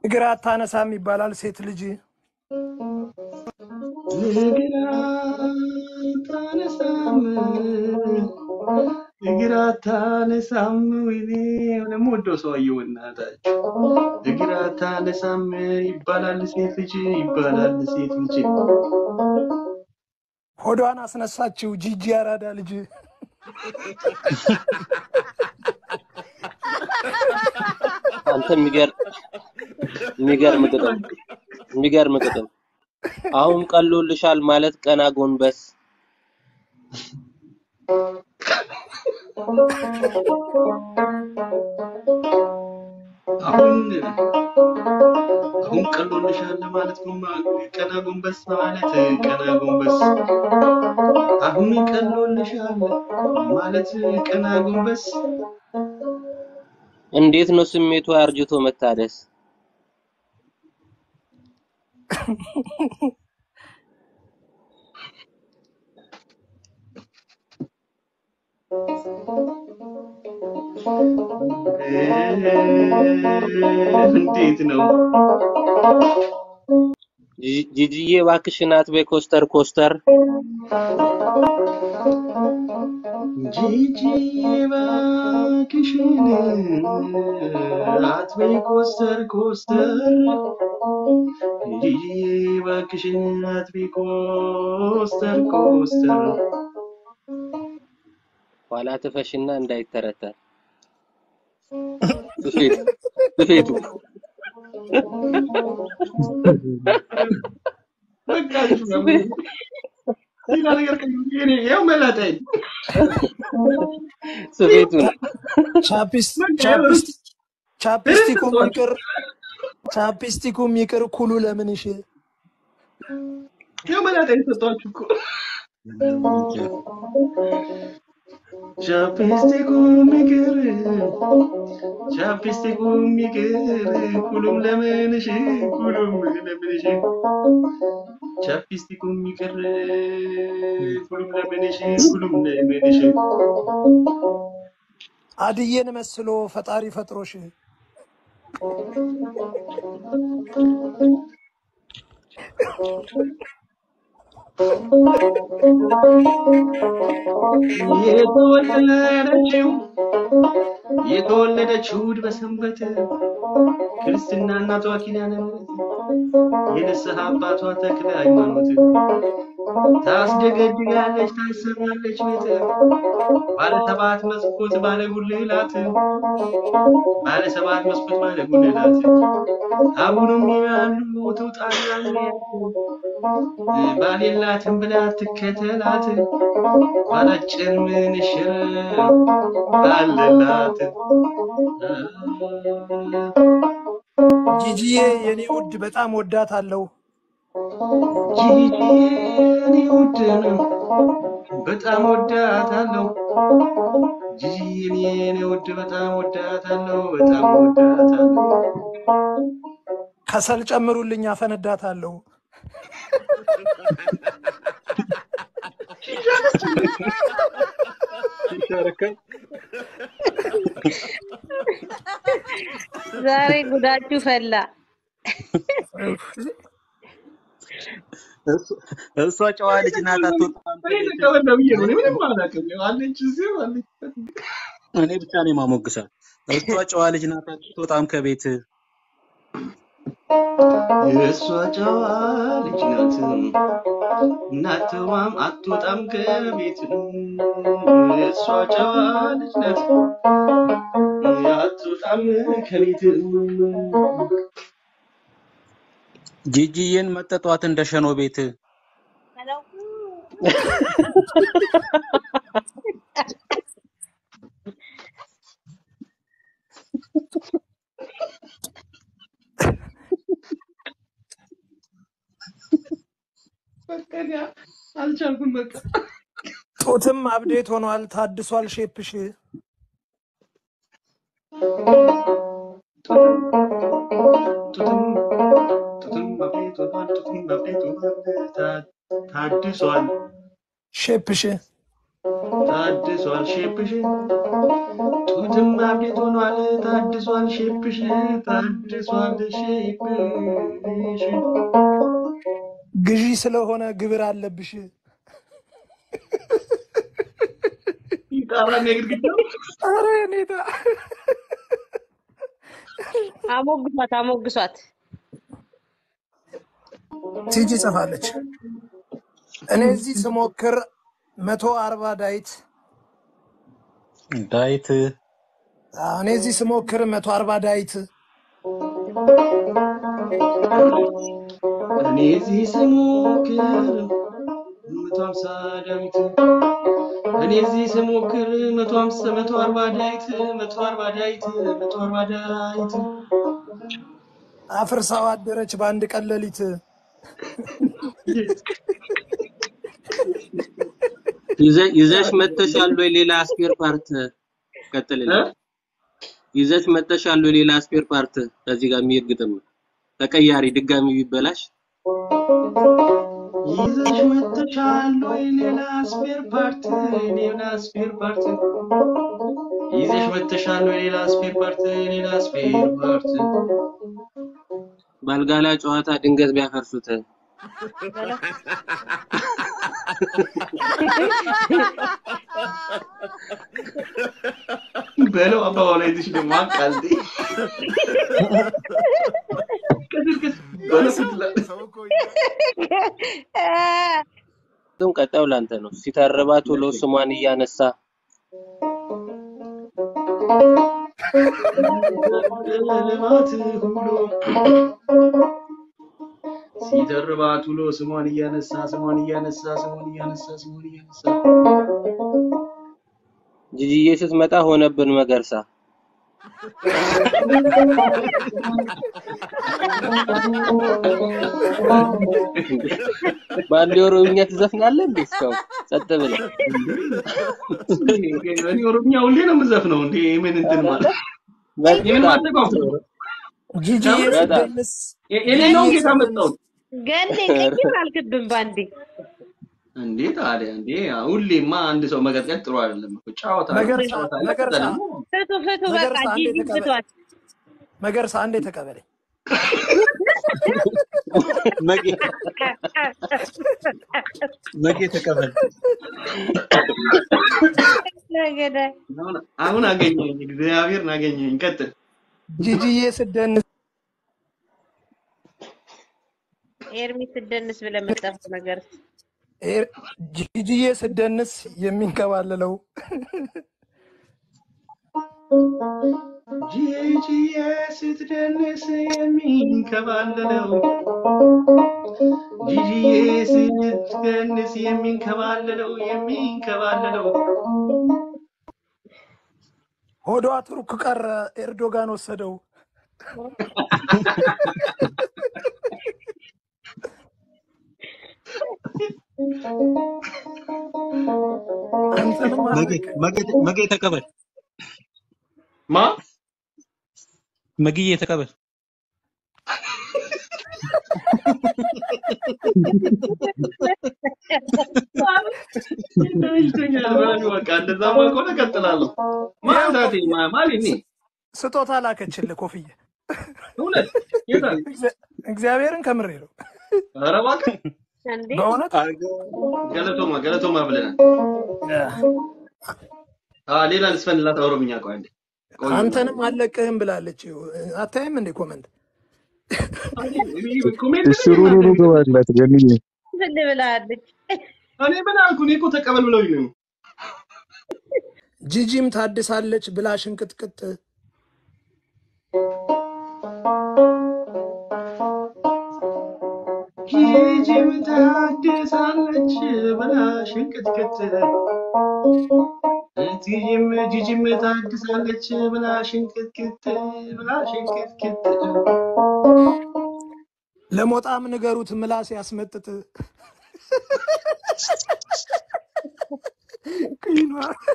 እግር አታነሳም ይባላል ሴት ልጅ እግር አታነሳም እግር አታነሳም ወይኔ ለምወደው ሰውዬው እናታችሁ እግር አታነሳም ይባላል ሴት ልጅ ይባላል ሴት ልጅ ሆዷን አስነሳችው ጂጂ አራዳ ልጅ አንተ የሚገርም የሚገርም ግጥም የሚገርም ግጥም። አሁን ቀሎልሻል ማለት ቀና ጎንበስ አሁን አሁን ቀሎልሻል ማለት ጎንባ- ቀና ጎንበስ ማለት ቀና ጎንበስ አሁን ቀሎልሻል ማለት ቀና ጎንበስ እንዴት ነው ስሜቱ አርጅቶ መታደስ? እንዴት ነው ጂ- ጂጂዬ እባክሽን አትበይ ኮስተር ኮስተር ጂጂ እባክሽን አትበይ ኮስተር ኮስተር ጂጂ እባክሽን አትበይ ኮስተር ኮስተር ኋላ ትፈሽና እንዳይተረተር ስፌቱ ስፌቱ በቃ እሺ ነው። ሌላ ነገር ከእንግዲህ እኔ ያው መላጣኝ ስፌቱን ቻፒስ በቃ ቻፒስ ቻፕስቲኩም ርዕስ ይቅር ቻፕስቲኩም ይቅር ኩሉ ለምንሽ ያው መላጣኝ ሰጧችሁ እኮ ቻፕስቲኩም ይቅር ቻፕስቲኩም ይቅር ሁሉም ለምንሽ ሁሉም ለምንሽ ቻፕስቲኩም ይቅር ሁሉም ለምንሽ ሁሉም ለምንሽ አድዬን መስሎ ፈጣሪ ፈጥሮሽ የተወለደችው የተወለደችው እሑድ በሰንበት ክርስትና እናቷ ኪዳነ ምሕረት የንስሐ አባቷ ተክለ ሃይማኖት ታስደገድጋለች ታሰማለች ቤት ባለ ሰባት መስኮት ባለ ጉልላት ባለ ሰባት መስኮት ባለ ጉልላት አቡንም ይላሉ ትውጣና ባል የላትም ብላ ትከተላት ባላጭር ምንሽር አለላት ጂጂዬ የኔ ውድ በጣም ወዳት አለው ጂጂ የኔ ውድ ነው በጣም ወዳታለሁ ጂጂ የኔ ውድ በጣም ወዳታለሁ በጣም ወዳታለሁ ከሰል ጨምሩልኝ አፈነዳታለሁ ዛሬ ጉዳችሁ ፈላ። እሱ- እሷ ጨዋ ልጅ ናት። አትወጣም እኔ ከቤት ተቀበለ ብዬ ነው እኔ ምንም አላውቅም አለች እዚሁ አለች እኔ ብቻ ነው የማሞግሳት። እሷ ጨዋ ልጅ ናት። አትወጣም ከቤት እሷ ጨዋ ልጅ ናት እናትዋም አትወጣም ከቤት እሷ ጨዋ ልጅ ናት አትወጣም ከቤት ጂጂዬን መጠጧት እንደ ሸኖ ቤት በቃ እኔ አልቻልኩም በቃ ጡትም አብዴት ሆኗል ታድሷል ሼፕሽ ጡትም ጡትም በቤት ሆኗል ጡትም በቤት ሆኗል ታ- ታድሷል ሼፕሽ ታድሷል ሼፕሽ ጡትም አብዴት ሆኗል ታድሷል ሼፕሽ ታድሷል ሼፕሽ ግዢ ስለሆነ ግብር አለብሽ። ይጣራል የግድግዳው ኧረ ኔታ አሞግሷት አሞግሷት። ቲጂ ጽፋለች። እኔ እዚህ ስሞክር መቶ አርባ ዳይት ዳዊት አዎ፣ እኔ እዚህ ስሞክር መቶ አርባ ዳይት እኔ እዚህ ስሞክር መቶ ሀምሳ ዳዊት እኔ እዚህ ስሞክር መቶ ሀምሳ መቶ አርባ ዳዊት መቶ አርባ ዳዊት መቶ አርባ ዳዊት አፍርሳው አደረች በአንድ ቀን ሌሊት። ይዘ- ይዘሽ መተሻል ወይ ሌላ ስፔር ፓርት ቀጥልልኝ። ይዘሽ መተሻል ወይ ሌላ ስፔር ፓርት ከዚህ ጋር የሚሄድ ግጥም ነው። ተቀያሪ ድጋሚ ቢበላሽ ይዘሽ መጥተሻል ወይ ሌላ ስፔር ፓርት ሌላ ስፔር ፓርት ይዘሽ መጥተሻል ወይ ሌላ ስፔር ፓርት ሌላ ስፔር ፓርት ባልጋላ ጨዋታ ድንገት ቢያፈርሱት በለው በለው አባባላ ይዘሽ ደግሞ አቃልጤ ቅስቅስ በለው ስትላለች ግን ቀጣዩ ላንተ ነው። ሲተርባት ውሎ ስሟን እያነሳ ልማት ሁሉ ሲደርባት ውሎ ስሟን እያነሳ ስሟን እያነሳ ስሟን እያነሳ ስሟን እያነሳ ጂጂዬ ስትመጣ ሆነብን መገርሳ። በአንድ የኦሮምኛ ትዘፍናለህ እንዴ? እስካሁን ጸጥ ብለህ እኔ ኦሮምኛ ሁሌ ነው የምዘፍነው። እንዴ ምን እንትን ማለት የምን በጣም ማጠቃው ጂጂዬ በጣም ስደንስ እኔ ነው ጌታ መጣሁት ገኔ ቀይር አልክብም ባንዴ እንዴ ታዲያ እንዴ ሁሌማ አንድ ሰው መቀጥቀጥ ጥሩ አይደለም እኮ ጨዋታ ነው መገርሳ ጨዋታ ነው መገርሳ ደግሞ ፍቱ ፍቱ በቃ መገርሳ አንዴ ጂጂ ተቀበል ፍቷት። መገርሳ አንዴ ተቀበለኝ። መጌ መጌ ተቀበል። ገዳይ አሁን አሁን አገኘኝ እግዚአብሔርን አገኘኝ ቀጥል ጂጂዬ ስደንስ ኤርሚ ስደንስ ብለህ የምትጠፋው ነገር ኤር- ጂጂዬ ስደንስ የሚንከባለለው ጂጂዬ ስትደንስ የሚንከባለለው ጂጂዬ ስትደንስ የሚንከባለለው የሚንከባለለው ሆዷ ቱርክ ቀረ፣ ኤርዶጋን ወሰደው። አንተንም መጌ አለቅ መጌ መጌ ተቀበል። ማ መግዬ ተቀበል። ይተኛል በሉ በቃ እንደዛማ ከሆነ እቀጥላለሁ ማንዳቴ ማ- ማን እኔ ስጦታ ላከችልህ ኮፍዬ። እውነት የታል እግዚአ- እግዚአብሔርን ከምሬ ነው ኧረ እባክህ እንዴ በእውነት ገለቶማ ገለቶማ ብለናል አ ሌላ ልስፈንላት ኦሮምኛ ቆይ አንዴ ቆይ አንተንም አለቅህም ብላለች። አታይም እንዴ ኮመንት? ኮሜንት ላይ እሽሩሩ እናንተ ግባላት ገንዬ ዝም ብላለች። እኔ ምን አልኩ እኔ እኮ ተቀበል ብለውኝ ነው ጂጂም ታድሳለች ብላ ሽንቅጥቅጥ ጂጂም ታድሳለች ብላ ሽንቅጥቅጥ ጂጂም ጂጂም ታድሳለች ብላ ሽንቅጥቅጥ ብላ ሽንቅጥቅጥ ለሞጣም ንገሩት ምላስ ያስመጥጥ ቅይኗ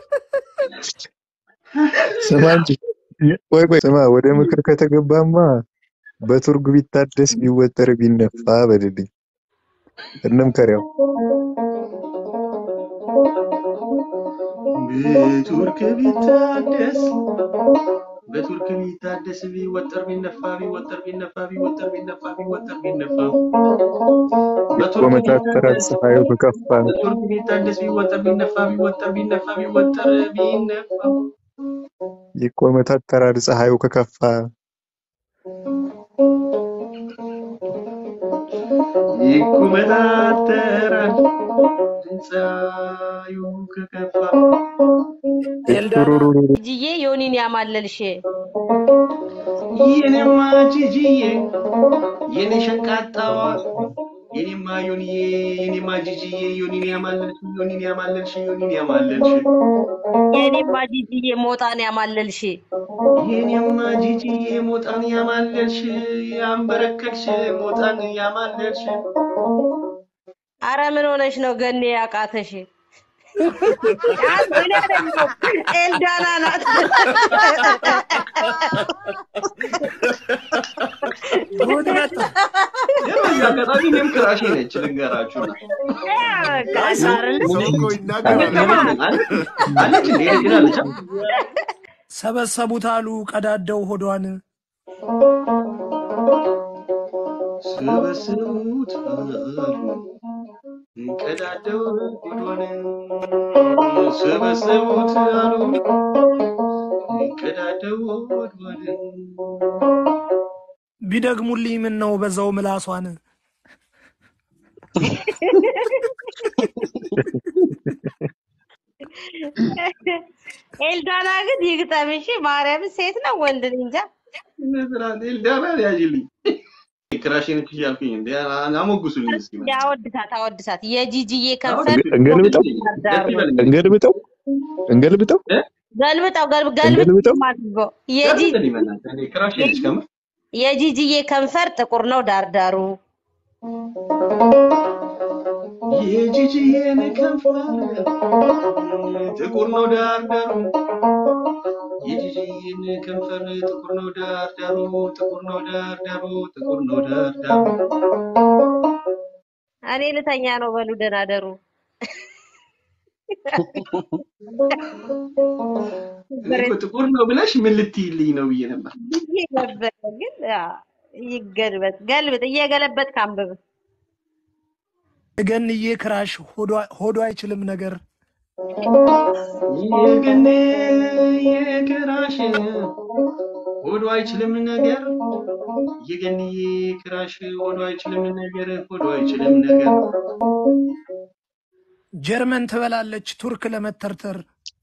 ስማ እንጂ ቆይ ቆይ ስማ፣ ወደ ምክር ከተገባማ በቱርግ ቢታደስ ቢወጠር ቢነፋ በልልኝ እንምከሪያው በቱርክ ቢታደስ በቱርክ ቢታደስ ቢወጠር ቢነፋ ቢወጠር ቢነፋ ቢወጠር ቢነፋ ቢወጠር ቢነፋ በቱርክ ይቆመጣጠራል ቢታደስ ፀሐዩ ከከፋ በቱርክ ቢታደስ ቢወጠር ቢነፋ ቢወጠር ቢነፋ ቢወጠር ቢነፋ ይቆመጣጠራል ፀሐዩ ከከፋ ይኮመታተራል ድምፃዩ ከከፋ ኤልዳና ቱሩሩሩ ጅዬ ዮኒን ያማለልሽ የኔማ ጂጂዬ የኔ ሸንቃጣዋ የኔማ ዮኒዬ የኔማ ጂጂዬ ዮኒን ያማለልሽ ዮኒን ያማለልሽ ዮኒን ያማለልሽ የኔማ ጂጂዬ ሞጣን ያማለልሽ የኔማ ጂጂዬ ሞጣን ያማለልሽ ያንበረከክሽ ሞጣን ያማለልሽ አረ ምን ሆነሽ ነው ገኔ ያቃተሽ? እኔ አይደለሁም ኤልዳና ናት። ጉድ መጣ። ግን በዚህ አጋጣሚ እኔም ክራሼ ነች ልንገራችሁና ሰው እኮ ይናገራል። አለች እንዴ ሄዳለች ሰበሰቡት አሉ ቀዳደው ሆዷን ሰበሰቡት አሉ ቀዳደው ሆዷን ሰበሰቡት አሉ ቀዳደው ሆዷን ቢደግሙልኝ ምን ነው በዛው ምላሷን ኤልዳና ግን ይግጠምሽ። ማርያም ሴት ነው ወንድ ነኝ እንጃ። ኤልዳና ያዥልኝ ክራሼ ነች እያልኩኝ እንዴ አሞግሱልኝ እስኪ አወድሳት አወድሳት። የጂጂዬ ከንፈር እንገልብጠው ዳር ነው። እንገልብጠው እንገልብጠው ገልብጠው ገልብ- እንገልብጠው ገልብጠው አድርጎ የጂ- ክራሼ ነች ከምር የጂጂዬ ከንፈር ጥቁር ነው ዳርዳሩ። የጂጂዬን ከንፈር ጥቁር ነው ዳርዳሩ የጂጂዬን ከንፈር ጥቁር ነው ዳርዳሩ ጥቁር ነው ዳርዳሩ ጥቁር ነው ዳርዳሩ እኔ ልተኛ ነው በሉ ደህና ደሩ። እኔ እኮ ጥቁር ነው ብለሽ ምን ልትይልኝ ነው ብዬ ነበር። ብዬ ነበረ ግን አዎ፣ ይገልበጥ ገልብጥ እየገለበጥ ካንብብ የገንዬ ክራሽ ሆዷ- ሆዷ አይችልም ነገር የገኔ የክራሽ ሆዶ አይችልም ነገር የገንዬ ክራሽ ሆዶ አይችልም ነገር ሆዶ አይችልም ነገር ጀርመን ትበላለች ቱርክ ለመተርተር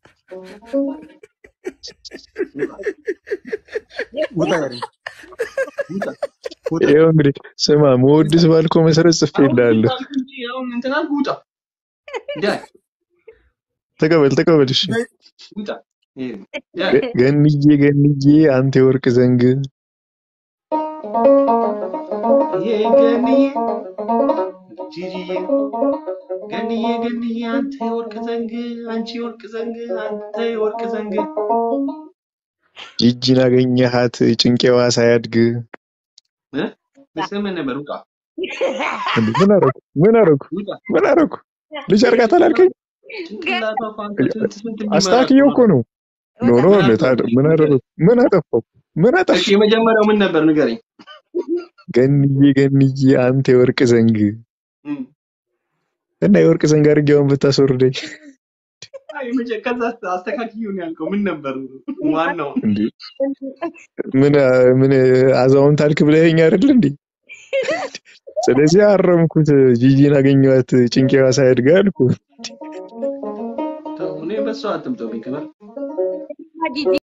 ውጣ ያሪ ይኸው እንግዲህ ስማ መወድስ ባልከው መሰረት ጽፌልሃለሁ። አሁን እንትን አልኩ ውጣ ዳይ ተቀበል ተቀበል። እሺ ውጣ ይሄ ዳይ ገ- ገንዬ ገንዬ አንተ የወርቅ ዘንግ የገንዬ ጂጂዬ ገንዬ ገንዬ አንተ የወርቅ ዘንግ አንቺ የወርቅ ዘንግ አንተ የወርቅ ዘንግ ጂጂን አገኘሃት ጭንቄዋ ሳያድግ እ? ስምህ ነበር ውጣ እንዴ ምን አረኩ ምን አረኩ ውጣ ምን አረኩ ልጅ አርጋት አላልከኝ ጭንቅላቷ እኮ አንተ ስንት ስንት አስተካክየው እኮ ነው ኖ ኖ ምን ለታ- አደረኩ? ምን አደረኩ ምን አጠፋው ምን እሺ አጠፋው የመጀመሪያው ምን ነበር ንገረኝ ገንዬ ገንዬ አንተ የወርቅ ዘንግ እም። እና የወርቅ ዘንግ አድርጌውን ብታስወርደኝ አይ መጀ- ከዛ አስተካክዪው ነው ያልከው ምን ነበር ዋናው እንዴ ምን ምን አዛውንት አልክ ብለኸኝ አይደል እንዴ ስለዚህ አረምኩት ጂጂን አገኘኋት ጭንቄዋ ሳያድግ አልኩ ተው እኔ በሷ አትምጦብኝ ክበር ጂጂ